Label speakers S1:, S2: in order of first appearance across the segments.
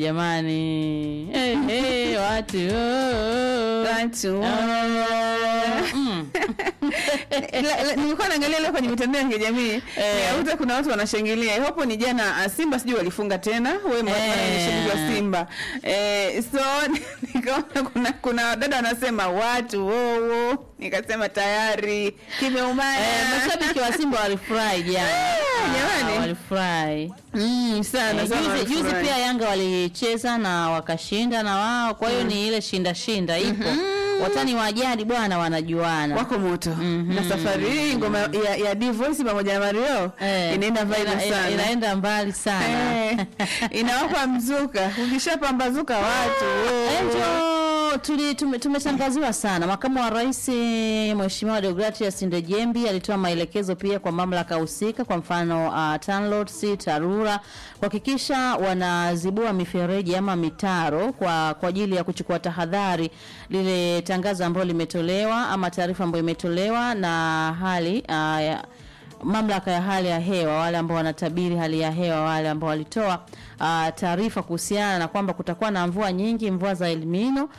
S1: jamani hey, hey, watu oh,
S2: Watu,
S1: mm.
S2: La- la- nilikuwa naangalia leo kwenye mitandao ya kijamii
S1: Eh.
S2: nikakuta kuna watu wanashangilia hapo ni jana ah, simba sijui walifunga tena we
S1: Eh.
S2: mashabiki wa simba eh, so nikaona kuna kuna dada wanasema watu wowo nikasema tayari kimeumana
S1: Eh, mashabiki wa Simba walifurahi jana.
S2: jamani.
S1: Ah, walifurahi.
S2: mm, sana
S1: Eh,
S2: sana
S1: Juzi, juzi
S2: walifurahi.
S1: pia Yanga walicheza na wakashinda na wao, kwa hiyo ni ile shinda shinda ipo. Watani wa jadi bwana wanajuana.
S2: wako moto
S1: Mhm.
S2: na safari hii ngoma ya, ya Divoice pamoja na Mario
S1: Eh,
S2: inaenda vibe
S1: ina- ina-
S2: sana
S1: inaenda mbali sana.
S2: Eh, inawapa mzuka ukishapambazuka watu oh.
S1: Enjo tuli tume- tumetangaziwa sana. Makamu wa Rais eh, Mheshimiwa Deogratias Ndejembi alitoa maelekezo pia kwa mamlaka husika, kwa mfano uh, TANROADS, TARURA kuhakikisha wanazibua mifereji ama mitaro kwa kwa ajili ya kuchukua tahadhari. Lile tangazo ambalo limetolewa ama taarifa ambayo imetolewa na hali uh, ya, mamlaka ya hali ya hewa wale ambao wanatabiri hali ya hewa wale ambao walitoa uh, taarifa kuhusiana na kwamba kutakuwa na mvua nyingi mvua za El Nino.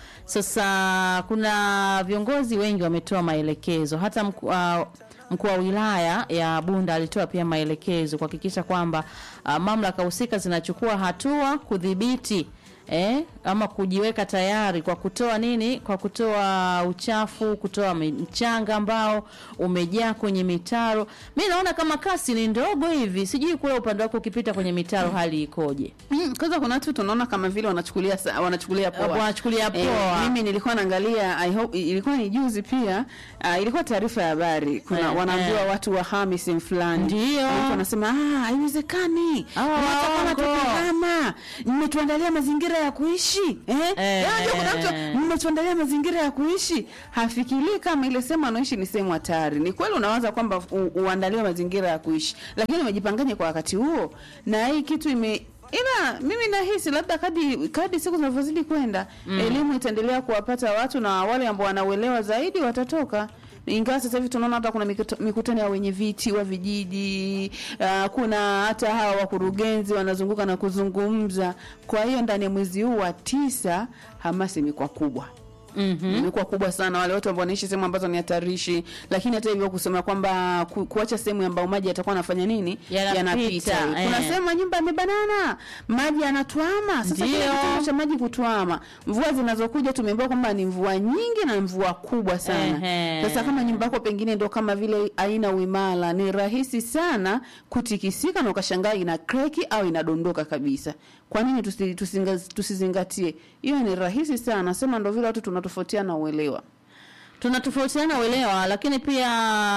S1: Sasa kuna viongozi wengi wametoa maelekezo hata mku, uh, mkuu wa wilaya ya Bunda alitoa pia maelekezo kuhakikisha kwamba uh, mamlaka husika zinachukua hatua kudhibiti eh, ama kujiweka tayari kwa kutoa nini, kwa kutoa uchafu, kutoa mi- mchanga ambao umejaa kwenye mitaro. Mi naona kama kasi ni ndogo hivi, sijui kule upande wako ukipita kwenye mitaro hali ikoje?
S2: Mm, kwanza kuna watu tunaona kama vile wanachukulia sa- wanachukulia poa.
S1: Wanachukulia poa.
S2: Eh, mimi nilikuwa naangalia I hope ilikuwa ni juzi pia uh, ilikuwa taarifa ya habari kuna
S1: Eh,
S2: wanaambiwa
S1: eh.
S2: watu wahami sehemu fulani.
S1: Ndio.
S2: Watu wanasema ah haiwezekani.
S1: Ah,
S2: Hata kama
S1: waongo.
S2: tukihama mmetuandalia mazingira ya kuishi. Eh?
S1: Eh,
S2: Yaani kuna mtu
S1: eh.
S2: mmetuandalia mazingira ya kuishi. Hafikirii kama ile sehemu anaishi ni sehemu hatari. Ni kweli unawaza kwamba u- uandaliwe mazingira ya kuishi. Lakini umejipanganye kwa wakati huo na hii kitu ime ila mimi nahisi labda kadi kadi siku zinavyozidi kwenda mm. elimu itaendelea kuwapata watu na wale ambao wanauelewa zaidi watatoka ingawa sasa hivi tunaona hata kuna mikuta- mikutano ya wenye viti wa vijiji uh, kuna hata hawa wakurugenzi wanazunguka na kuzungumza kwa hiyo ndani ya mwezi huu wa tisa hamasa imekuwa kubwa
S1: Mhm.
S2: imekuwa kubwa sana wale watu ambao wanaishi sehemu ambazo ni hatarishi lakini hata hivyo kusema kwamba ku, kuacha sehemu ambayo maji yatakuwa yanafanya nini
S1: Yanapita,
S2: kuna
S1: eh.
S2: sehemu nyumba imebanana maji yanatwama sasa kile
S1: Ndio.
S2: kitendo cha maji kutwama mvua zinazokuja tumeambiwa kwamba ni mvua nyingi na mvua kubwa sana
S1: Ehe.
S2: sasa kama nyumba yako pengine ndo kama vile haina uimara ni rahisi sana kutikisika na ukashangaa ina kreki au inadondoka kabisa kwa nini tusi, tusinga, tusizingatie hiyo ni rahisi sana sema ndo vile watu tunatofautiana uelewa
S1: tunatofautiana uelewa, lakini pia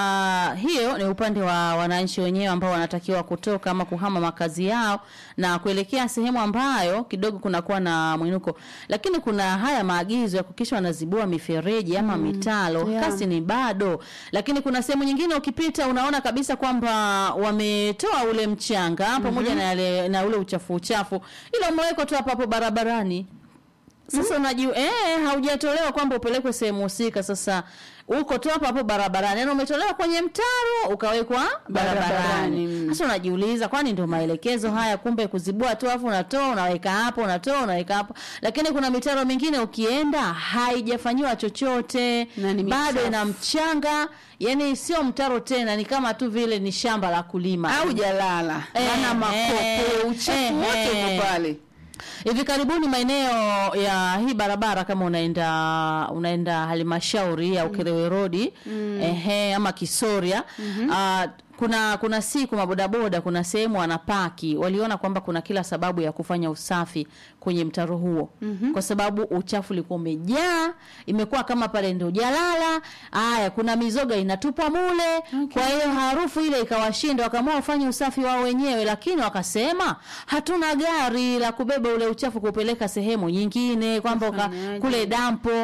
S1: hiyo ni upande wa wananchi wenyewe ambao wanatakiwa kutoka ama kuhama makazi yao na kuelekea sehemu ambayo kidogo kunakuwa na mwinuko, lakini kuna haya maagizo ya kuhakikisha wanazibua mifereji ama mitalo.
S2: yeah.
S1: Kasi ni bado, lakini kuna sehemu nyingine ukipita unaona kabisa kwamba wametoa ule mchanga pamoja na, yale, na ule uchafu uchafu, ila umewekwa tu hapo hapo barabarani sasa unajua eh, haujatolewa kwamba upelekwe sehemu husika. Sasa uko tu hapo hapo barabarani, yaani umetolewa kwenye mtaro ukawekwa
S2: Barabarani,
S1: barabarani.
S2: mm.
S1: Sasa unajiuliza, kwani ndio maelekezo haya? Kumbe kuzibua tu afu unatoa unaweka hapo, unatoa unaweka hapo. Lakini kuna mitaro mingine ukienda haijafanyiwa chochote,
S2: Na ni
S1: bado
S2: michafu.
S1: ina mchanga, yani sio mtaro tena, ni kama tu vile ni shamba la kulima
S2: au jalala
S1: Eh,
S2: mana makopo
S1: eh,
S2: uchafu
S1: eh,
S2: wote
S1: eh.
S2: uko pale
S1: Hivi karibuni maeneo ya hii barabara kama unaenda unaenda halmashauri ya Ukerewe Road ehe, ama Kisoria ah, kuna kuna siku mabodaboda kuna sehemu wanapaki, waliona kwamba kuna kila sababu ya kufanya usafi kwenye mtaro huo kwa sababu uchafu ulikuwa umejaa, imekuwa kama pale ndio jalala. Haya, kuna mizoga inatupa mule, kwa hiyo harufu ile ikawashinda, wakaamua wafanye usafi wao wenyewe, lakini wakasema hatuna gari la kubeba ule uchafu kupeleka sehemu nyingine, kwamba uka-
S2: Ufanyaje?
S1: kule dampo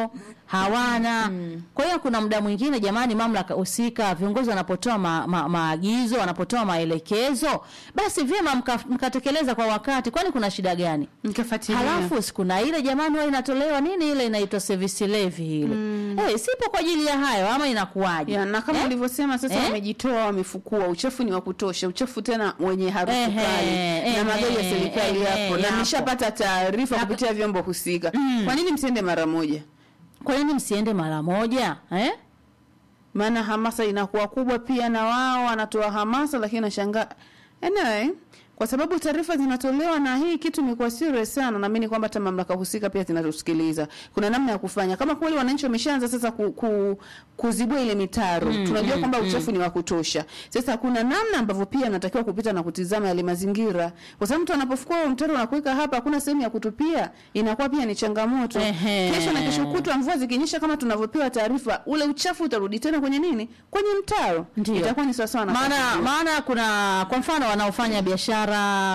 S1: hawana kwa hiyo kuna muda mwingine jamani mamlaka husika viongozi wanapotoa ma, ma, maagizo wanapotoa maelekezo basi vyema mka- mkatekeleza kwa wakati kwani kuna shida gani
S2: Nikafuatilia.
S1: halafu siku na ile jamani huwa inatolewa nini ile inaitwa service levy ile eh, sipo kwa ajili ya hayo ama inakuwaje
S2: ya, na kama
S1: Eh?
S2: ulivyosema sasa
S1: Eh?
S2: wamejitoa wamefukua uchafu ni wa kutosha uchafu tena wenye harufu
S1: Ehe,
S2: kali
S1: ehe,
S2: na magari ya serikali
S1: ehe,
S2: yapo na
S1: yapo.
S2: nishapata taarifa kupitia vyombo husika kwa nini msiende mara moja
S1: kwa nini msiende mara moja eh?
S2: maana hamasa inakuwa kubwa pia na wao wanatoa hamasa lakini nashangaa anyway kwa sababu taarifa zinatolewa na hii kitu imekuwa serious sana naamini kwamba hata mamlaka husika pia zinatusikiliza kuna namna ya kufanya kama kweli wananchi wameshaanza sasa ku, ku, kuzibua ile mitaro tunajua kwamba uchafu ni wa kutosha sasa kuna namna ambavyo pia anatakiwa kupita na kutizama yale mazingira kwa sababu mtu anapofukua huo mtaro na kuweka hapa hakuna sehemu ya kutupia inakuwa pia ni changamoto
S1: Ehe.
S2: kesho na kesho kutwa mvua zikinyesha kama tunavyopewa taarifa ule uchafu utarudi tena kwenye nini kwenye mtaro
S1: Ndio.
S2: itakuwa ni sawasawa na
S1: maana
S2: kazi.
S1: maana kuna kwa mfano wanaofanya biashara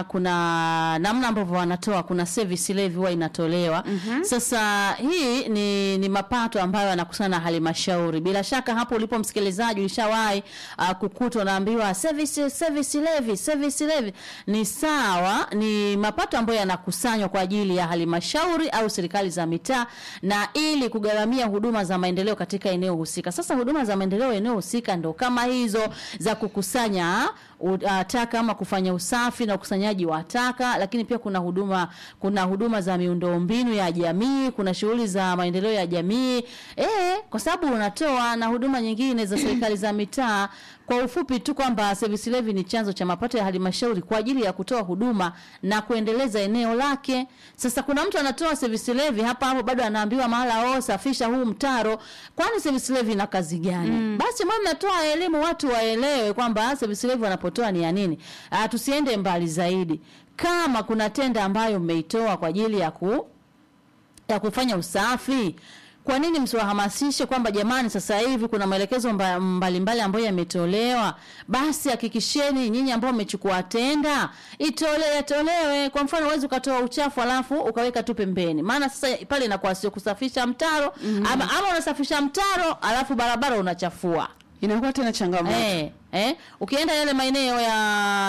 S1: kuna namna ambavyo wanatoa kuna service levy huwa inatolewa sasa hii ni ni mapato ambayo yanakusana na halmashauri bila shaka hapo ulipo msikilizaji ulishawahi uh, kukutwa unaambiwa service service levy service levy ni sawa ni mapato ambayo yanakusanywa kwa ajili ya halmashauri au serikali za mitaa na ili kugharamia huduma za maendeleo katika eneo husika sasa huduma za maendeleo eneo husika ndo kama hizo za kukusanya u- uh, taka ama kufanya usafi na ukusanyaji wa taka lakini pia kuna huduma kuna huduma za miundombinu ya jamii kuna shughuli za maendeleo ya jamii eh kwa sababu unatoa na huduma nyingine za serikali za mitaa kwa ufupi tu kwamba service levy ni chanzo cha mapato ya halmashauri kwa ajili ya kutoa huduma na kuendeleza eneo lake sasa kuna mtu anatoa service levy hapa hapo bado anaambiwa mahala oh safisha huu mtaro kwani service levy ina kazi gani basi mbona mnatoa elimu watu waelewe kwamba service levy wanapotoa ni ya nini ah tusiende mbali zaidi kama kuna tenda ambayo mmeitoa kwa ajili ya ku ya kufanya usafi kwa nini msiwahamasishe kwamba jamani sasa hivi kuna maelekezo mba- mbalimbali ambayo yametolewa basi hakikisheni nyinyi ambao mmechukua tenda itole yatolewe kwa mfano huwezi ukatoa uchafu alafu ukaweka tu pembeni maana sasa pale inakuwa sio kusafisha mtaro ama, ama unasafisha mtaro alafu barabara unachafua
S2: inakuwa tena changamoto
S1: eh, eh, ukienda yale maeneo ya